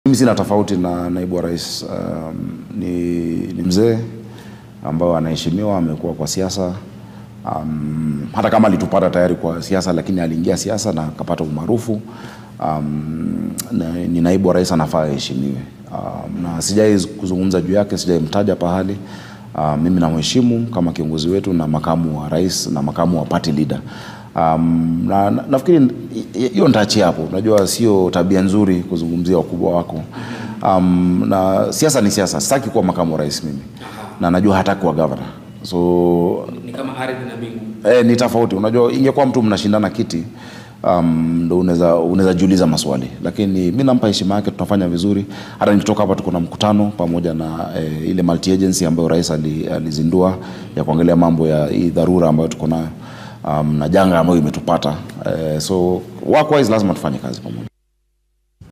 Mimi sina tofauti na naibu wa rais. Um, ni, ni mzee ambayo anaheshimiwa, amekuwa kwa siasa um, hata kama alitupata tayari kwa siasa, lakini aliingia siasa na akapata umaarufu um, na, ni naibu wa rais, anafaa aheshimiwe um, na sijai kuzungumza juu yake, sijaimtaja pahali um, mimi namheshimu kama kiongozi wetu na makamu wa rais na makamu wa party leader. Um, na, na, nafikiri hiyo nitaachia hapo. Unajua sio tabia nzuri kuzungumzia wakubwa wako. Um, na siasa ni siasa. Sitaki kuwa makamu wa rais mimi, na najua hataki kuwa governor, so Ni kama ardhi na mbingu. eh, ni tofauti. Unajua ingekuwa mtu mnashindana kiti um, ndo unaweza unaweza jiuliza maswali, lakini mi nampa heshima yake, tunafanya vizuri. Hata nikitoka hapa tuko na mkutano pamoja na eh, ile multi agency ambayo rais ali- alizindua ya kuangalia mambo ya hii dharura ambayo tuko nayo um, na janga ambayo imetupata eh, so work wise lazima tufanye kazi pamoja.